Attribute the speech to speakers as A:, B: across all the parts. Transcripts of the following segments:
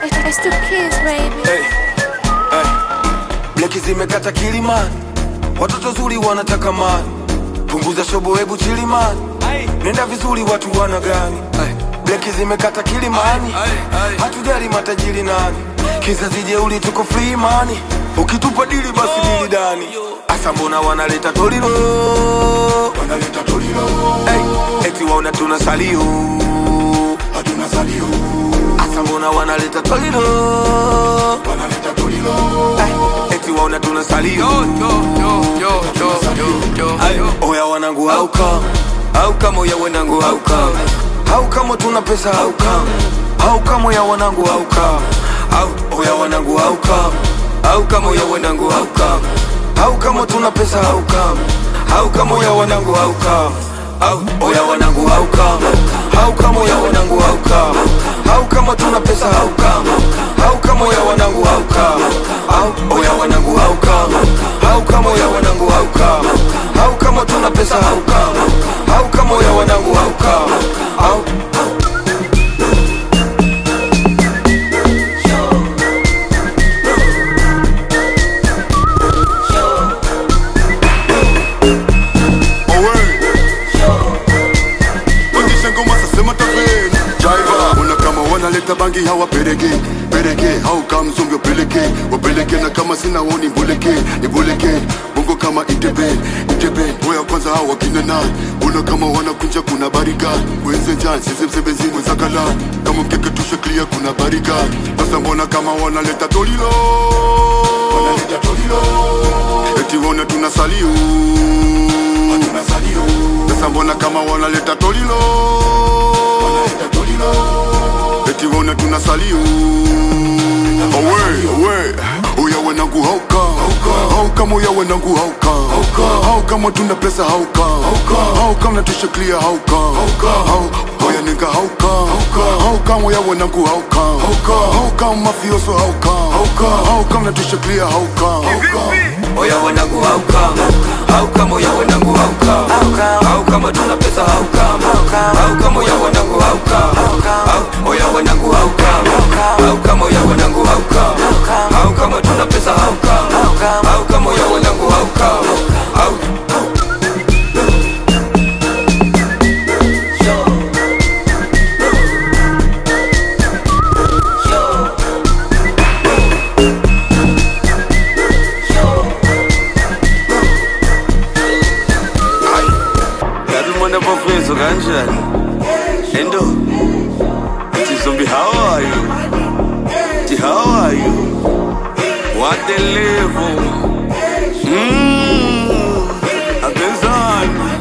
A: It's the kids, baby.
B: hey, hey. Bleki zimekata kilimani, watoto zuri wanataka mani, punguza shobo, hebu chilimani, nenda vizuri, watu wana gani? Hey. Bleki zimekata kilimani, hatujali matajiri nani, kizazi jeuli, tuko free mani, ukitupa dili basi dili dani. Asa mbona wanaleta tolilo, wanaleta tolilo, hey. eti waona tuna salio, hatuna salio Asa mbona wanaleta tolilo wanaleta tolilo eh, eti waona tuna salio Ay, oya wanangu hauka hauka moya wanangu hauka hauka mo tuna pesa hauka hauka moya wanangu hauka Au- oya wanangu hauka hauka moya wanangu hauka hauka mo tuna pesa hauka hauka moya wanangu hauka Au- oya wanangu hauka hauka moya wanangu hauka hauka mo tuna pesa hauka hauka moya wanangu hauka Au- oya wanangu hauka hauka moya wanangu hauka hauka mo tuna pesa hauka hauka moya wanangu hauka Au-
C: Pandisha ngoma sasema taveni Jaiva Ona kama wanaleta bangi hawa perege Perege hau kama mzungu peleke Wapeleke na kama sina woni mbuleke Nibuleke Bongo kama itebe Itebe Oya kwanza hawa wakina na Ona kama wanakunja kuna bariga Wenze jan sisi msebezi mwenzakala Kama mkeke tushe clear kuna bariga Sasa mbona kama wanaleta tolilo Wanaleta tolilo Eti wona tunasalio Tunasalio Sasa mbona kama wanaleta tolilo Wanaleta tolilo Eti wona tunasalio Awe, awe Oya wanangu hauka Hauka moya wanangu hauka Hauka mo tuna pesa hauka Hauka mnatusha clear hauka Hau- Oya nigga hauka Hauka moya wanangu hauka Hauka mafioso hauka Hauka mnatusha clear hauka
B: oya wanangu hauka hauka moya wanangu hauka hauka mo tuna pesa hauka hauka moya wanangu hauka Au- oya wanangu hauka hauka moya wanangu hauka hauka mo tuna pesa hauka hauka moya wanangu hauka Au- Yazi umuntu apofezo kanjani endo Ati zombi how are you Ati how are you What the level Mmm Abenzani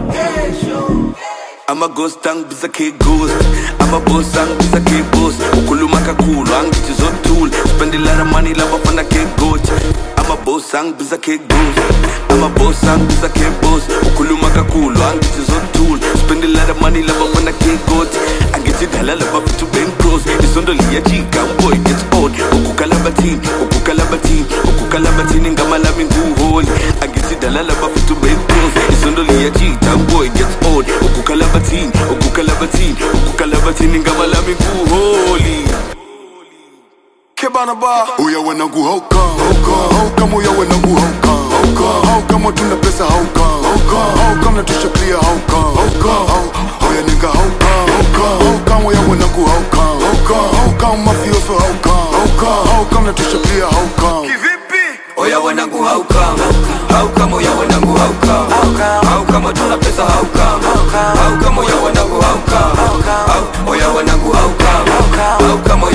B: ama ghost angibisa ke ghost ama boss angibisa ke boss ukhuluma kakhulu angithi zothula spend a lot of money labafana ke goat ama boss angibisa ke ghost ama boss angibisa ke boss ukhuluma kakhulu angithi zothula spend a lot of money labafana ke goat angithi dala labafithu bencross isondo liyajika boy gets old ukukalabathini ukukalabathini ukukalabathini ngama lami nguholi angithi dala labafithu bencross isondo liyajika boy gets old ukukalabathini ukukalabathini ukukalabathini ngama lami nguholi kebana ba
C: Oya wanangu hauka Hauka moya wanangu hauka Hauka mo tuna pesa hauka Hauka mnatusha clear hauka Hau- Oya nigga hauka Hauka moya wanangu hauka Hauka mafioso hauka Hauka mnatusha clear hauka
B: oya wanangu hauka hauka moya wanangu hauka hauka mo tuna pesa hauka hauka moya wanangu hauka Au- oya wanangu hauka hauka moya